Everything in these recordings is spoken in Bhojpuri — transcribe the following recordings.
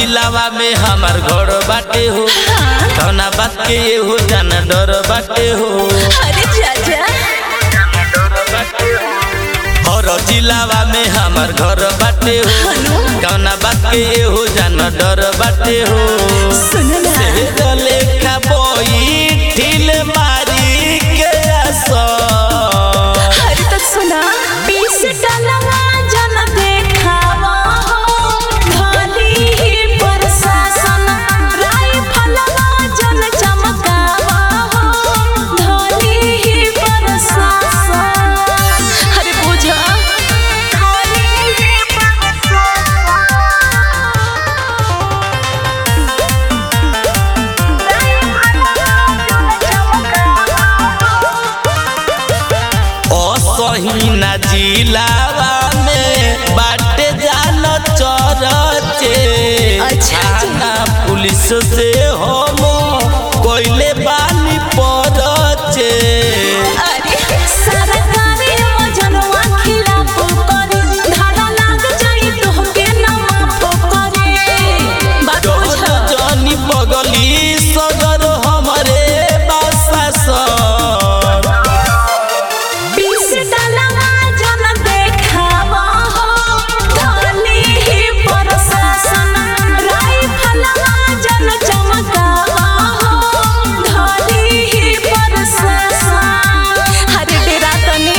जिलावा में हमार घर बाटे हो कौना बात के ये हो जाना डर बाटे हो अरे चाचा हर जिलावा में हमार घर बाटे हो कौना बात के ये हो जाना डर बाटे हो सुन ना लेखा बोई ठिल मारी के असर अरे तो सुना बीस डलवा जन देखावा हो धनी ही प्रशासन राइफलवा जन चमकावा हो धनी ही प्रशासन अरे बुझा धनी ही असहीना जिलावा में बाटे जान चरचे अच्छा। थाना पुलिस से हम कोइले बानी परचे अरे सरकारी वजनवा खिलाफ करे धारा लाग जाई तोहके ना माफ करे बात डर बुझा जनी बगली सगर हमरे बासासन बीस डलवा जन देखावा हो धनी ही प्रशासन राइफलवा जन चमकावा हो धनी ही प्रशासन अरे डेरा तनी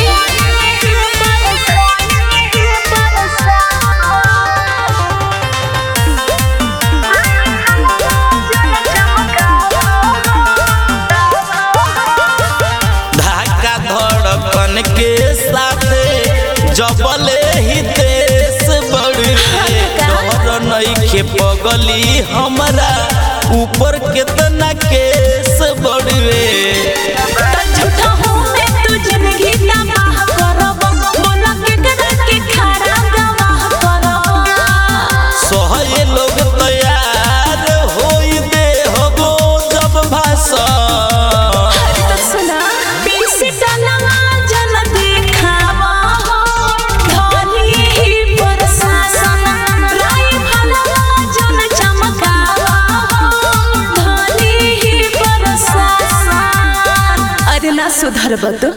धाका धड़कन के साथे जबले ही देश बढ़े डर नइखे पगली हमरा ऊपर केतना केस बढ़े त झूठा हूँ मैं तू जिंदगी तबाह करब बोला के कदर के खरा गवाह करब सहे लोग तैयार होई दे हबो जब भाषण अरे तो सुना बीस डलवा जन देखावा हो धनी ही प्रशासन राइफलवा जन चमकावा हो धनी ही प्रशासन अरे ना सुधरब तो